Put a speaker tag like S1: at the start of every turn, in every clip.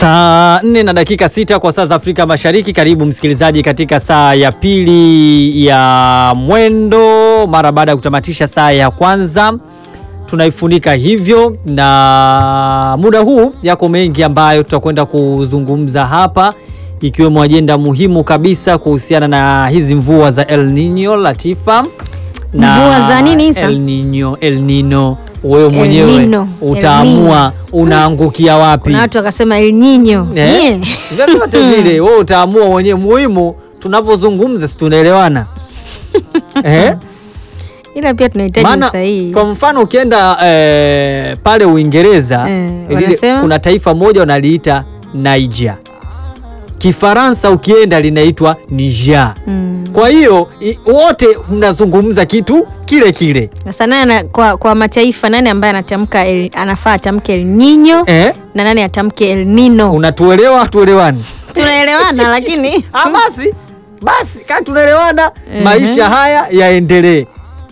S1: Saa nne na dakika sita kwa saa za Afrika Mashariki. Karibu msikilizaji katika saa ya pili ya mwendo mara baada ya kutamatisha saa ya kwanza tunaifunika hivyo, na muda huu yako mengi ambayo tutakwenda kuzungumza hapa, ikiwemo ajenda muhimu kabisa kuhusiana na hizi mvua za El Nino Latifa. Na
S2: Mvua za nini Isa?
S1: El Nino, El Nino, wewe
S2: El
S1: mwenyewe
S2: Nino, El
S1: utaamua unaangukia wapi.
S2: Kuna watu wakasema El Nino.
S1: Eh?
S2: Nye.
S1: Vyovyote vile wewe utaamua mwenyewe. Muhimu tunavyozungumza, si tunaelewana eh?
S2: Ila pia tunahitaji
S1: Maana
S2: usahihi.
S1: kwa mfano ukienda eh, pale Uingereza
S2: Eh,
S1: lile-
S2: wanasema?
S1: kuna taifa moja wanaliita Niger. Kifaransa ukienda linaitwa Niger.
S2: Mm.
S1: Kwa hiyo i- wote mnazungumza kitu kile kile
S2: Sasa nani ana- kwa, kwa mataifa nani ambaye anatamka El- anafaa atamke El Nino
S1: eh?
S2: na nani atamke El Nino?
S1: Unatuelewa? Hatuelewani?
S2: Tunaelewana lakini
S1: Ah, basi basi, kaa tunaelewana,
S2: Mhm.
S1: maisha haya yaendelee.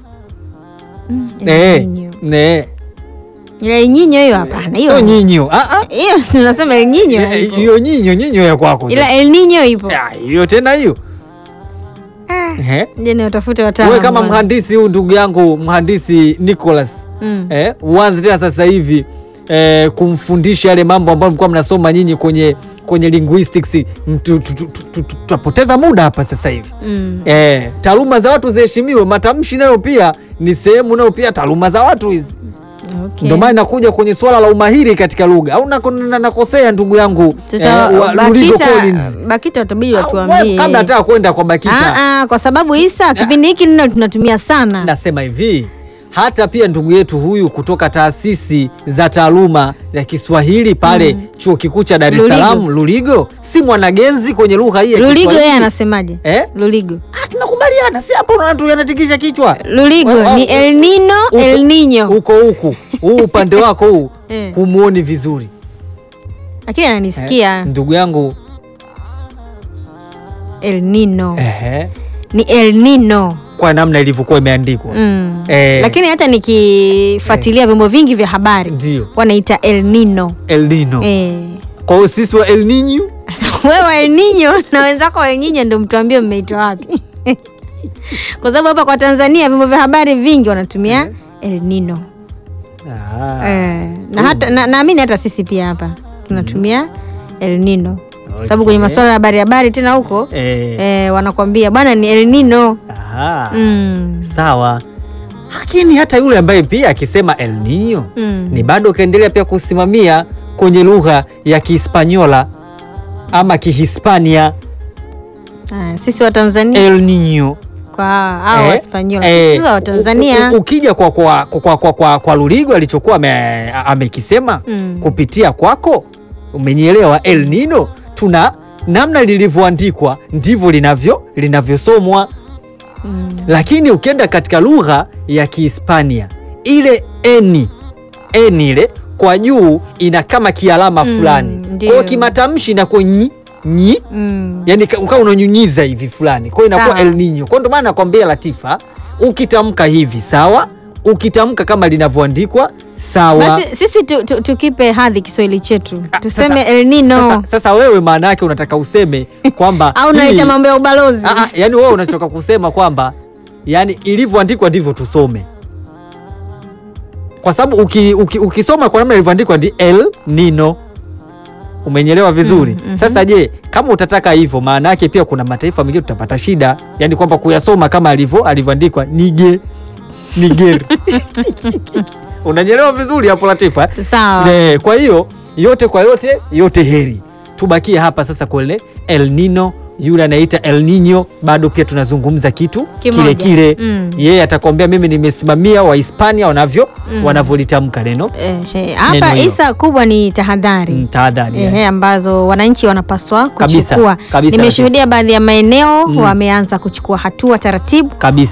S2: El
S1: Eh,
S2: Nino.
S1: eh.
S2: Ila El Nino hiyo hapana.
S1: Sio
S2: Hiyo.
S1: nyinyo. Ah, ah.
S2: Hiyo tunasema El Nino.
S1: Eh,
S2: haipo.
S1: hiyo nyinyo nyinyo ya kwako.
S2: Ila El Nino ipo.
S1: Ah, hiyo tena hiyo.
S2: Ah,
S1: Eh.
S2: Je, ni watafute wataalamu.
S1: Wewe kama
S2: bwana.
S1: mhandisi huyu ndugu yangu mhandisi Nicholas
S2: Mm.
S1: eh, uanze tena sasa hivi eh, kumfundisha yale mambo ambayo mlikuwa mnasoma nyinyi kwenye kwenye linguistics. Mtu- tu- tu- tu- tu- Tutapoteza muda hapa sasa hivi.
S2: Mm.
S1: Eh, taaluma za watu ziheshimiwe. Matamshi nayo pia ni sehemu nayo pia taaluma za watu hizi.
S2: Okay.
S1: Ndio maana nakuja kwenye swala la umahiri katika lugha au nako- na- nakosea ndugu yangu
S2: Tuta,
S1: wa- Luligo
S2: Bakita,
S1: Collins.
S2: Bakita watabidi
S1: Au,
S2: watuambie.
S1: wewe, kabla hata kwenda kwa Bakita
S2: Ah, ah, kwa sababu Isa kipindi hiki nino tunatumia sana.
S1: nasema hivi hata pia ndugu yetu huyu kutoka taasisi za taaluma ya Kiswahili pale chuo kikuu cha Dar es
S2: Luligo.
S1: Salaam Luligo, si mwanagenzi kwenye lugha hii ya
S2: Luligo
S1: Kiswahili.
S2: yeye anasemaje?
S1: Eh?
S2: Luligo.
S1: Ah, tunakubaliana, si hapo unaona tu yanatikisha kichwa
S2: Luligo
S1: Wa- wa-
S2: ni El Nino,
S1: Huko-
S2: El Nino.
S1: huko huku huu upande wako huu
S2: Eh.
S1: humuoni vizuri
S2: Lakini
S1: eh?
S2: ananisikia
S1: ndugu yangu
S2: El Nino.
S1: ehe,
S2: Ni El Nino.
S1: kwa namna ilivyokuwa imeandikwa
S2: Mm.
S1: Eh.
S2: Lakini hata nikifuatilia vyombo vingi vya habari
S1: ndio
S2: wanaita El Nino.
S1: El Nino.
S2: Eh.
S1: Kwa hiyo sisi wa El Nino
S2: Sasa wewe El Nino na wenzako wa El Nino ndio mtuambie mmeitwa wapi? Kwa sababu hapa kwa Tanzania vyombo vya habari vingi wanatumia El Nino.
S1: ah.
S2: Eh, na hata na- naamini hata sisi pia hapa tunatumia El Nino sababu kwenye masuala ya habari habari tena huko
S1: eh.
S2: eh, wanakwambia bwana ni El Nino
S1: Ah.
S2: mm.
S1: Sawa, lakini hata yule ambaye pia akisema El Nino
S2: Mm.
S1: ni bado ukaendelea pia kusimamia kwenye lugha ya Kihispanyola ama Kihispania.
S2: Ah, sisi wa Tanzania
S1: El Nino
S2: kwa hao
S1: Eh,
S2: Waspanyola
S1: eh,
S2: sisi wa Tanzania
S1: u- u- ukija kwa, kwa, kwa, kwa, kwa, kwa, kwa Luligo alichokuwa ame- amekisema
S2: Mm.
S1: kupitia kwako, umenielewa? El Nino tuna namna lilivyoandikwa ndivyo linavyo linavyosomwa
S2: mm.
S1: lakini ukienda katika lugha ya Kihispania ile eni eni ile kwa juu ina kama kialama
S2: Mm,
S1: fulani, kwa
S2: ndio.
S1: hiyo kimatamshi inakuwa nyi nyi,
S2: Mm.
S1: yani ka- ukawa unanyunyiza hivi fulani, kwa hiyo inakuwa
S2: Sawa.
S1: El Nino. Kwa hiyo ndio maana nakwambia Latifa, ukitamka hivi sawa, ukitamka kama linavyoandikwa sawa.
S2: Basi sisi tu, tu, tukipe hadhi Kiswahili chetu
S1: Ah,
S2: tuseme
S1: sasa-
S2: El Nino
S1: Sasa, sasa wewe maana yake unataka useme kwamba
S2: au naita
S1: hii-
S2: mambo ya ubalozi
S1: Ah, ah, yani wewe unachoka kusema kwamba yani ilivyoandikwa ndivyo tusome, kwa sababu uki, uki, ukisoma kwa namna ilivyoandikwa ndi El Nino. Umenyelewa vizuri?
S2: Mm, mhm.
S1: Sasa je, kama utataka hivyo, maana yake pia kuna mataifa mengine tutapata shida, yani kwamba kuyasoma kama alivyo alivyoandikwa nige niger unanyelewa vizuri hapo Latifa? eh?
S2: sawa
S1: Ne, kwa hiyo yote kwa yote yote heri tubakie hapa sasa kwenye El Nino yule anaita El Nino bado pia tunazungumza kitu
S2: Kimoja.
S1: kile kile
S2: Mm.
S1: yeye atakwambia mimi nimesimamia Wahispania wanavyo
S2: Mm.
S1: wanavyolitamka neno
S2: Ehe, hapa
S1: Neno hilo.
S2: Isa kubwa ni tahadhari
S1: Mm, tahadhari
S2: Ehe, ambazo wananchi wanapaswa
S1: Kabisa,
S2: kuchukua.
S1: kabisa,
S2: Nimeshuhudia baadhi ya maeneo
S1: Mm.
S2: wameanza kuchukua hatua taratibu
S1: kabisa